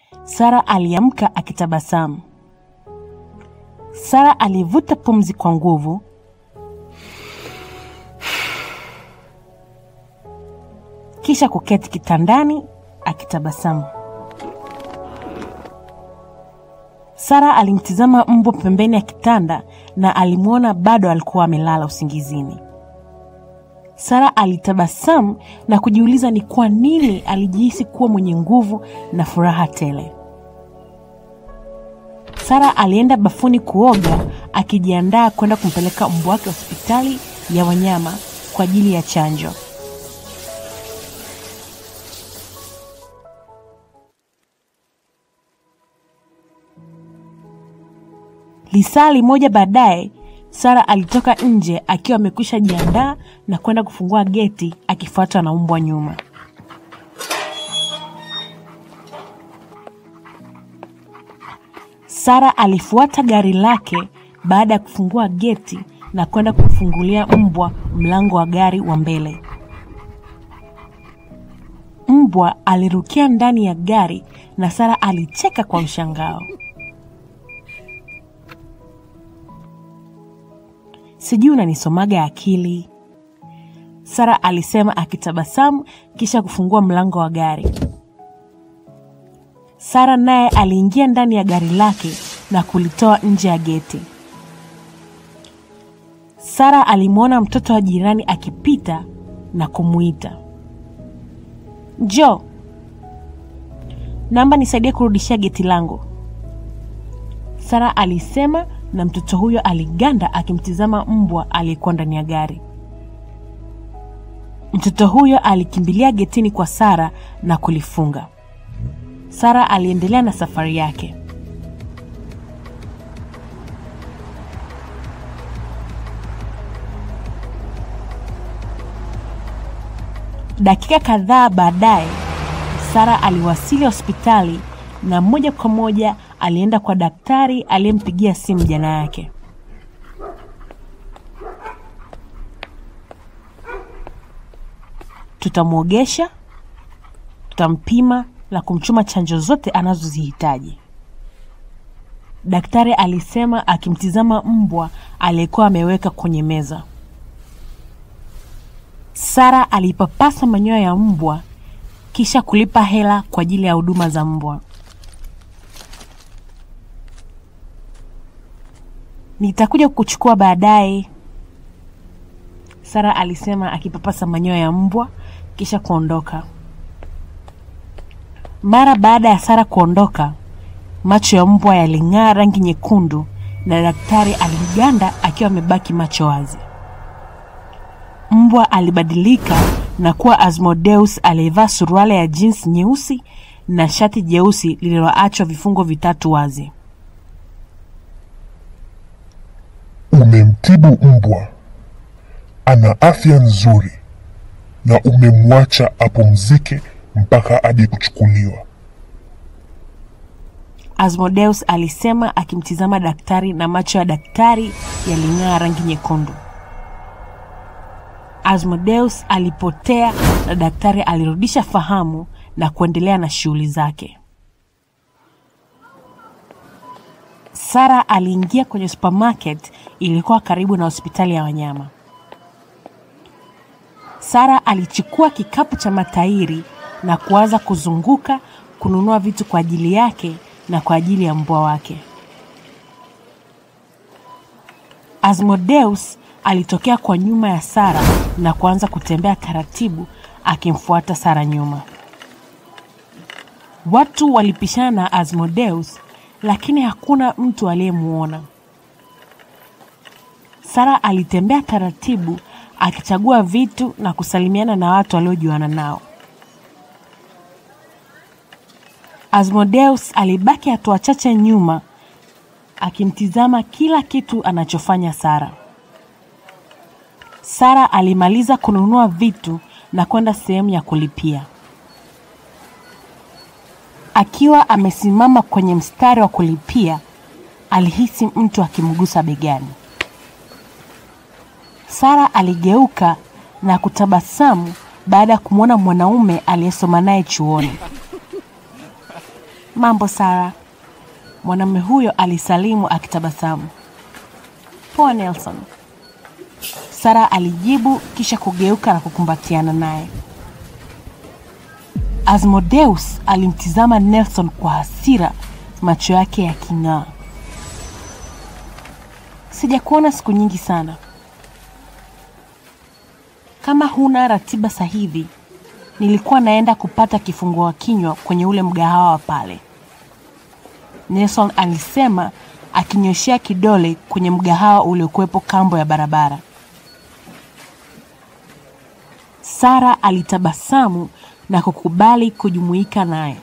Sara aliamka akitabasamu. Sara alivuta pumzi kwa nguvu, kisha kuketi kitandani akitabasamu. Sara alimtizama mbwa pembeni ya kitanda na alimwona bado alikuwa amelala usingizini. Sara alitabasamu na kujiuliza ni kwa nini alijihisi kuwa mwenye nguvu na furaha tele. Sara alienda bafuni kuoga akijiandaa kwenda kumpeleka mbwa wake hospitali ya wanyama kwa ajili ya chanjo. Lisali moja baadaye, Sara alitoka nje akiwa amekwisha jiandaa na kwenda kufungua geti akifuatwa na mbwa nyuma. Sara alifuata gari lake baada ya kufungua geti na kwenda kumfungulia mbwa mlango wa gari wa mbele. Mbwa alirukia ndani ya gari na Sara alicheka kwa mshangao. Sijui unanisomaga akili, Sara alisema akitabasamu kisha kufungua mlango wa gari. Sara naye aliingia ndani ya gari lake na kulitoa nje ya geti. Sara alimwona mtoto wa jirani akipita na kumuita, Jo, naomba nisaidie kurudishia geti langu, Sara alisema, na mtoto huyo aliganda akimtizama mbwa aliyekuwa ndani ya gari. Mtoto huyo alikimbilia getini kwa Sara na kulifunga. Sara aliendelea na safari yake. Dakika kadhaa baadaye, Sara aliwasili hospitali na moja kwa moja alienda kwa daktari aliyempigia simu jana yake. Tutamwogesha, tutampima na kumchuma chanjo zote anazozihitaji, daktari alisema akimtizama mbwa aliyekuwa ameweka kwenye meza. Sara alipapasa manyoya ya mbwa kisha kulipa hela kwa ajili ya huduma za mbwa. Nitakuja kukuchukua baadaye, Sara alisema akipapasa manyoya ya mbwa kisha kuondoka. Mara baada ya Sara kuondoka, macho ya mbwa yaling'aa rangi nyekundu na daktari aliganda akiwa amebaki macho wazi. Mbwa alibadilika na kuwa Asmodeus aliyevaa suruali ya jeans nyeusi na shati jeusi lililoachwa vifungo vitatu wazi. Umemtibu mbwa, ana afya nzuri, na umemwacha apumzike mpaka aje kuchukuliwa. Asmodeus alisema akimtizama daktari na macho ya daktari yaling'aa rangi nyekundu. Asmodeus alipotea na daktari alirudisha fahamu na kuendelea na shughuli zake. Sara aliingia kwenye supermarket ilikuwa karibu na hospitali ya wanyama. Sara alichukua kikapu cha matairi na kuanza kuzunguka kununua vitu kwa ajili yake na kwa ajili ya mbwa wake. Asmodeus alitokea kwa nyuma ya Sara na kuanza kutembea taratibu akimfuata Sara nyuma. Watu walipishana na Asmodeus lakini hakuna mtu aliyemwona. Sara alitembea taratibu akichagua vitu na kusalimiana na watu waliojuana nao. Asmodeus alibaki hatua chache nyuma akimtizama kila kitu anachofanya Sara. Sara alimaliza kununua vitu na kwenda sehemu ya kulipia. Akiwa amesimama kwenye mstari wa kulipia, alihisi mtu akimgusa begani. Sara aligeuka na kutabasamu baada ya kumwona mwanaume aliyesoma naye chuoni. Mambo Sara. Mwanamume huyo alisalimu akitabasamu. Poa Nelson. Sara alijibu kisha kugeuka na kukumbatiana naye. Asmodeus alimtizama Nelson kwa hasira, macho yake yaking'aa. Sijakuona siku nyingi sana. Kama huna ratiba sahihi, nilikuwa naenda kupata kifungua kinywa kwenye ule mgahawa wa pale. Nelson alisema akinyoshea kidole kwenye mgahawa uliokuwepo kambo ya barabara. Sara alitabasamu na kukubali kujumuika naye.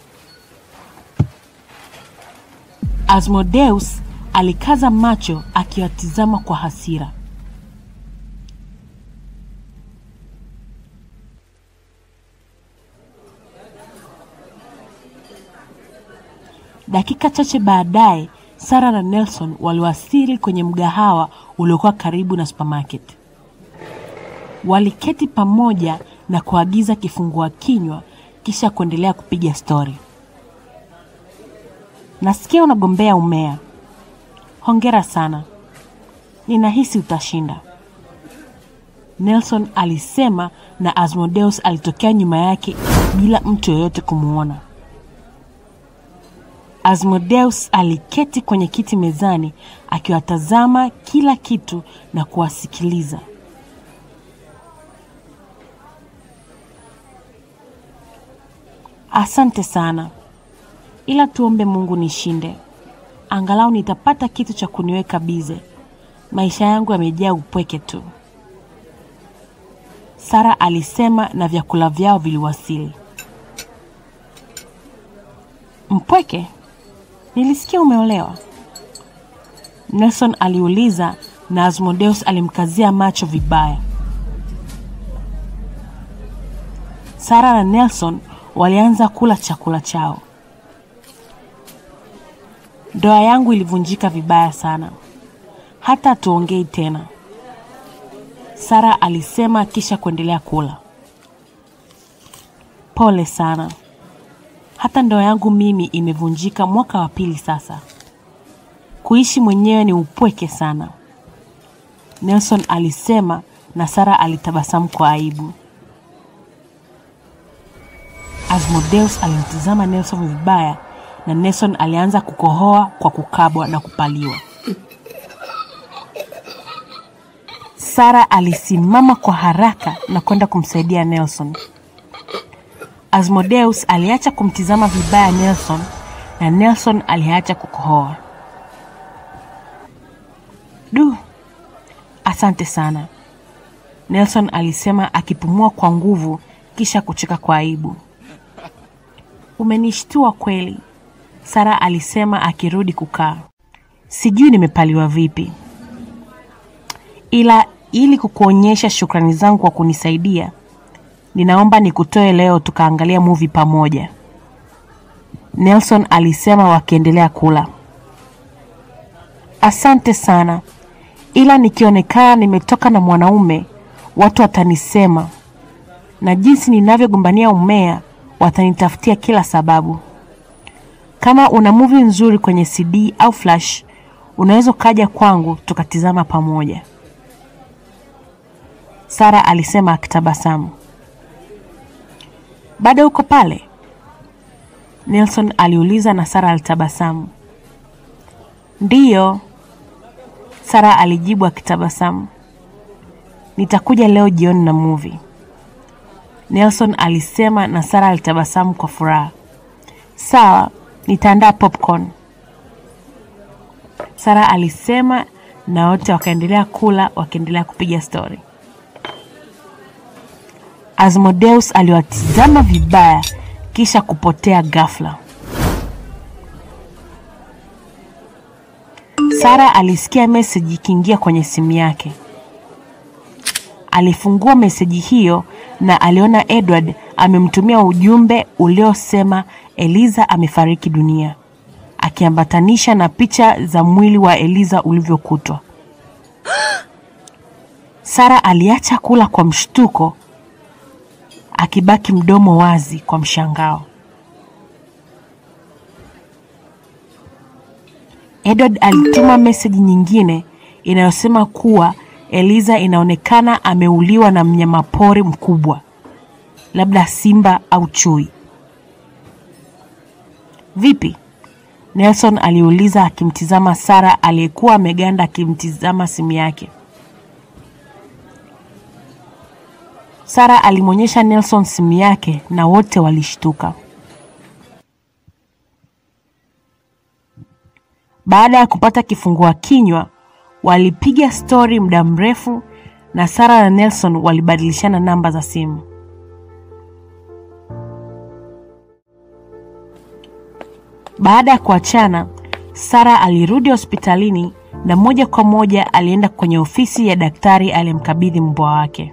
Asmodeus alikaza macho akiwatizama kwa hasira. Dakika chache baadaye, Sara na Nelson waliwasili kwenye mgahawa uliokuwa karibu na supermarket. Waliketi pamoja na kuagiza kifungua kinywa kisha kuendelea kupiga stori. Nasikia unagombea umea. Hongera sana. Ninahisi utashinda. Nelson alisema na Asmodeus alitokea nyuma yake bila mtu yoyote kumwona. Asmodeus aliketi kwenye kiti mezani akiwatazama kila kitu na kuwasikiliza. Asante sana, ila tuombe Mungu nishinde, angalau nitapata kitu cha kuniweka bize. Maisha yangu yamejaa upweke tu, Sara alisema, na vyakula vyao viliwasili. Mpweke? Nilisikia umeolewa. Nelson aliuliza na Asmodeus alimkazia macho vibaya. Sara na Nelson walianza kula chakula chao. Ndoa yangu ilivunjika vibaya sana, hata hatuongei tena, Sara alisema kisha kuendelea kula. Pole sana, hata ndoa yangu mimi imevunjika mwaka wa pili sasa. Kuishi mwenyewe ni upweke sana, Nelson alisema, na Sara alitabasamu kwa aibu. Asmodeus alimtizama Nelson vibaya na Nelson alianza kukohoa kwa kukabwa na kupaliwa. Sara alisimama kwa haraka na kwenda kumsaidia Nelson. Asmodeus aliacha kumtizama vibaya Nelson na Nelson aliacha kukohoa. Du, asante sana, Nelson alisema akipumua kwa nguvu kisha kucheka kwa aibu. Umenishtua kweli, Sara alisema akirudi kukaa. Sijui nimepaliwa vipi, ila ili kukuonyesha shukrani zangu kwa kunisaidia, ninaomba nikutoe leo tukaangalia movie pamoja, Nelson alisema wakiendelea kula. Asante sana, ila nikionekana nimetoka na mwanaume watu watanisema, na jinsi ninavyogombania umea watanitafutia kila sababu. Kama una movie nzuri kwenye CD au flash, unaweza ukaja kwangu tukatizama pamoja, Sara alisema akitabasamu. Bado uko pale? Nelson aliuliza na Sara alitabasamu. Ndiyo, Sara alijibu akitabasamu. Nitakuja leo jioni na movie, Nelson alisema na Sara alitabasamu kwa furaha. Sawa, nitaandaa popcorn, Sara alisema na wote wakaendelea kula wakiendelea kupiga stori. Asmodeus aliwatizama vibaya kisha kupotea ghafla. Sara alisikia meseji ikiingia kwenye simu yake. Alifungua meseji hiyo na aliona Edward amemtumia ujumbe uliosema Eliza amefariki dunia, akiambatanisha na picha za mwili wa Eliza ulivyokutwa. Sara aliacha kula kwa mshtuko, akibaki mdomo wazi kwa mshangao. Edward alituma meseji nyingine inayosema kuwa Eliza inaonekana ameuliwa na mnyamapori mkubwa, labda simba au chui. Vipi? Nelson aliuliza akimtizama Sara aliyekuwa ameganda akimtizama simu yake. Sara alimwonyesha Nelson simu yake na wote walishtuka. Baada ya kupata kifungua kinywa, walipiga stori muda mrefu na Sara na Nelson walibadilishana namba za simu. Baada ya kuachana, Sara alirudi hospitalini na moja kwa moja alienda kwenye ofisi ya daktari aliyemkabidhi mbwa wake.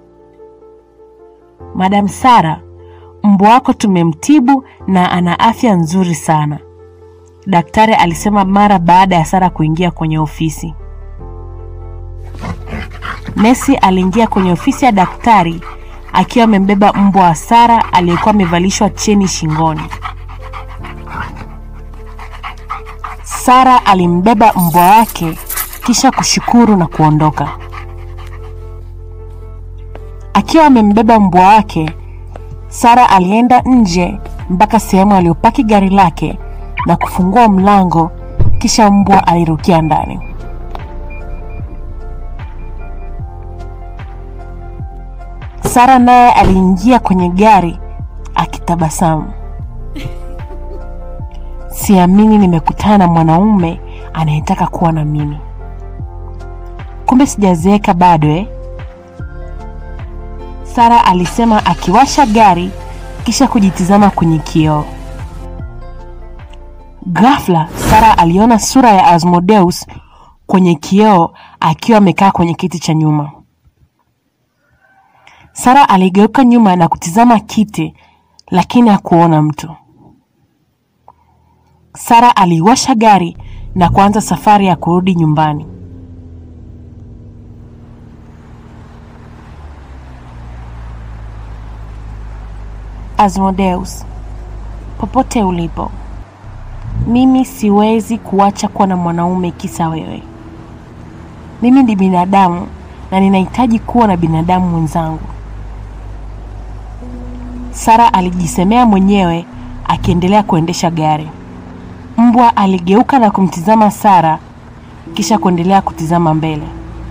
Madam Sara, mbwa wako tumemtibu na ana afya nzuri sana, daktari alisema mara baada ya Sara kuingia kwenye ofisi. Nesi aliingia kwenye ofisi ya daktari akiwa amembeba mbwa wa Sara aliyekuwa amevalishwa cheni shingoni. Sara alimbeba mbwa wake kisha kushukuru na kuondoka. Akiwa amembeba mbwa wake, Sara alienda nje mpaka sehemu aliyopaki gari lake na kufungua mlango, kisha mbwa alirukia ndani. Sara naye aliingia kwenye gari akitabasamu. Siamini nimekutana na mwanaume anayetaka kuwa na mimi. Kumbe sijazeeka bado eh? Sara alisema akiwasha gari kisha kujitizama kwenye kioo. Ghafla Sara aliona sura ya Asmodeus kwenye kioo akiwa amekaa kwenye kiti cha nyuma. Sara aligeuka nyuma na kutizama kiti, lakini hakuona mtu. Sara aliwasha gari na kuanza safari ya kurudi nyumbani. Asmodeus, popote ulipo, mimi siwezi kuacha kuwa na mwanaume kisa wewe. Mimi ni binadamu na ninahitaji kuwa na binadamu mwenzangu. Sara alijisemea mwenyewe akiendelea kuendesha gari. Mbwa aligeuka na kumtizama Sara kisha kuendelea kutizama mbele.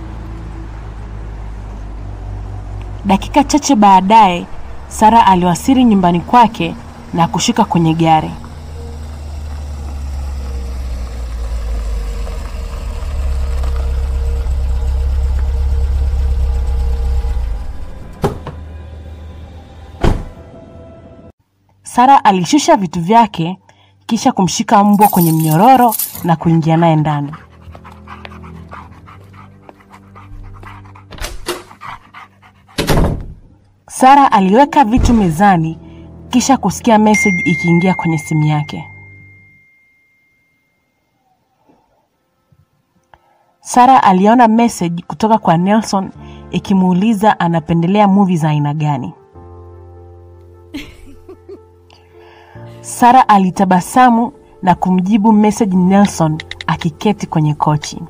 Dakika chache baadaye, Sara aliwasili nyumbani kwake na kushuka kwenye gari. Sara alishusha vitu vyake kisha kumshika mbwa kwenye mnyororo na kuingia naye ndani. Sara aliweka vitu mezani kisha kusikia message ikiingia kwenye simu yake. Sara aliona message kutoka kwa Nelson ikimuuliza anapendelea movie za aina gani. Sara alitabasamu na kumjibu message Nelson akiketi kwenye kochi.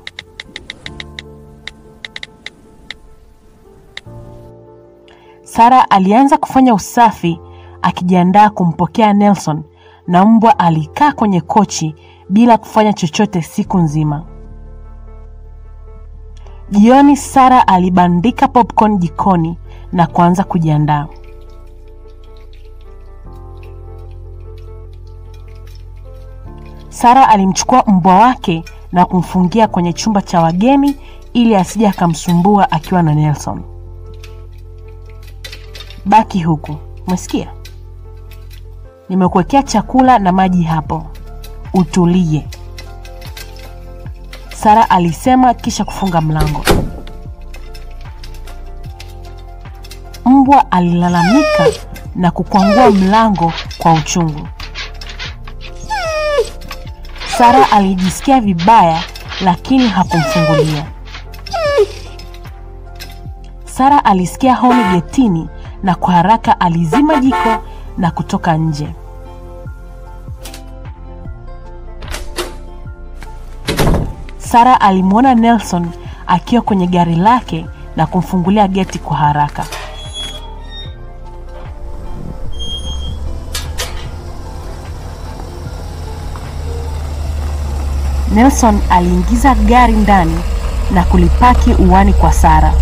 Sara alianza kufanya usafi akijiandaa kumpokea Nelson na mbwa alikaa kwenye kochi bila kufanya chochote siku nzima. Jioni Sara alibandika popcorn jikoni na kuanza kujiandaa. Sara alimchukua mbwa wake na kumfungia kwenye chumba cha wageni ili asije akamsumbua akiwa na Nelson. Baki huku, umesikia? Nimekuwekea chakula na maji hapo, utulie, Sara alisema kisha kufunga mlango. Mbwa alilalamika na kukwangua mlango kwa uchungu. Sara alijisikia vibaya lakini hakumfungulia. Sara alisikia honi getini na kwa haraka alizima jiko na kutoka nje. Sara alimwona Nelson akiwa kwenye gari lake na kumfungulia geti kwa haraka. Nelson aliingiza gari ndani na kulipaki uwani kwa Sara.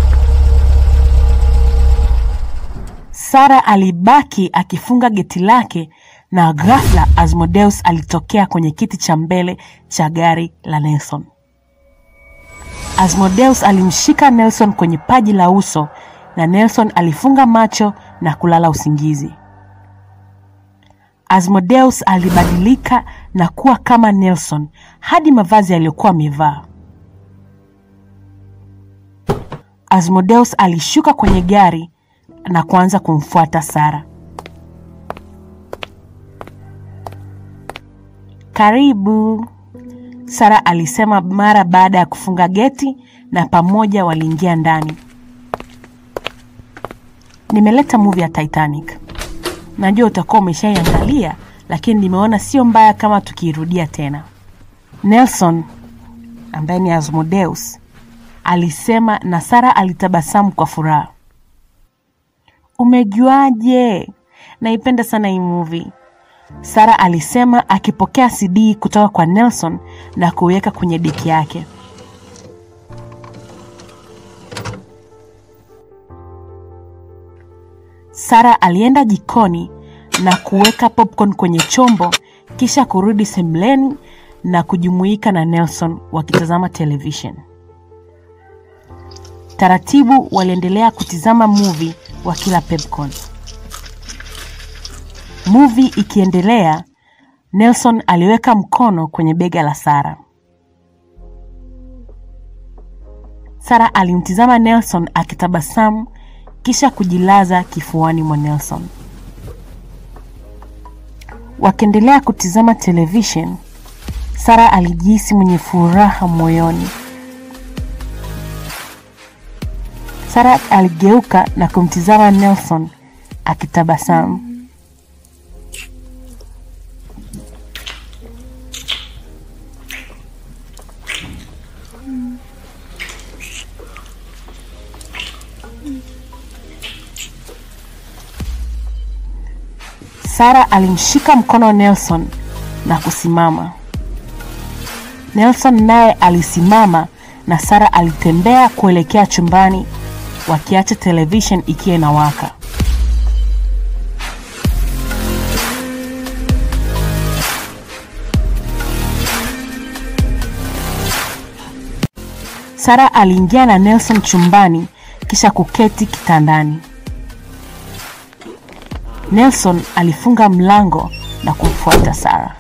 Sara alibaki akifunga geti lake na ghafla Asmodeus alitokea kwenye kiti cha mbele cha gari la Nelson. Asmodeus alimshika Nelson kwenye paji la uso na Nelson alifunga macho na kulala usingizi. Asmodeus alibadilika na kuwa kama Nelson hadi mavazi aliyokuwa amevaa. Asmodeus alishuka kwenye gari na kuanza kumfuata Sara. Karibu, Sara alisema mara baada ya kufunga geti na pamoja waliingia ndani. Nimeleta movie ya Titanic. Najua utakuwa umeshaiangalia, lakini nimeona sio mbaya kama tukiirudia tena. Nelson ambaye ni Asmodeus alisema na Sara alitabasamu kwa furaha. Umejuaje? Naipenda sana hii movie. Sara alisema akipokea CD kutoka kwa Nelson na kuiweka kwenye deki yake. Sara alienda jikoni na kuweka popcorn kwenye chombo kisha kurudi sebuleni na kujumuika na Nelson wakitazama television. Taratibu waliendelea kutizama movie wakila popcorn. Movie ikiendelea, Nelson aliweka mkono kwenye bega la Sara. Sara alimtizama Nelson akitabasamu kisha kujilaza kifuani mwa Nelson. Wakiendelea kutizama television, Sara alijihisi mwenye furaha moyoni. Sara aligeuka na kumtizama Nelson akitabasamu. Sara alimshika mkono Nelson na kusimama. Nelson naye alisimama na Sara alitembea kuelekea chumbani wakiacha television ikiwa inawaka. Sara aliingia na Nelson chumbani kisha kuketi kitandani. Nelson alifunga mlango na kumfuata Sara.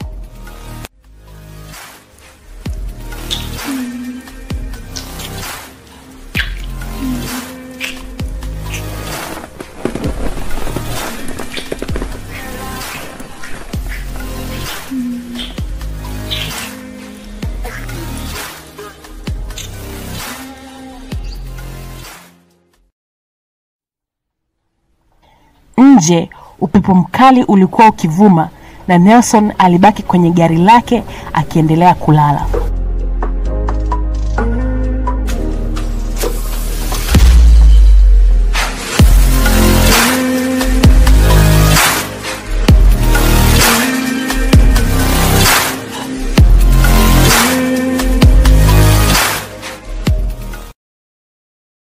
Nje upepo mkali ulikuwa ukivuma na Nelson alibaki kwenye gari lake akiendelea kulala.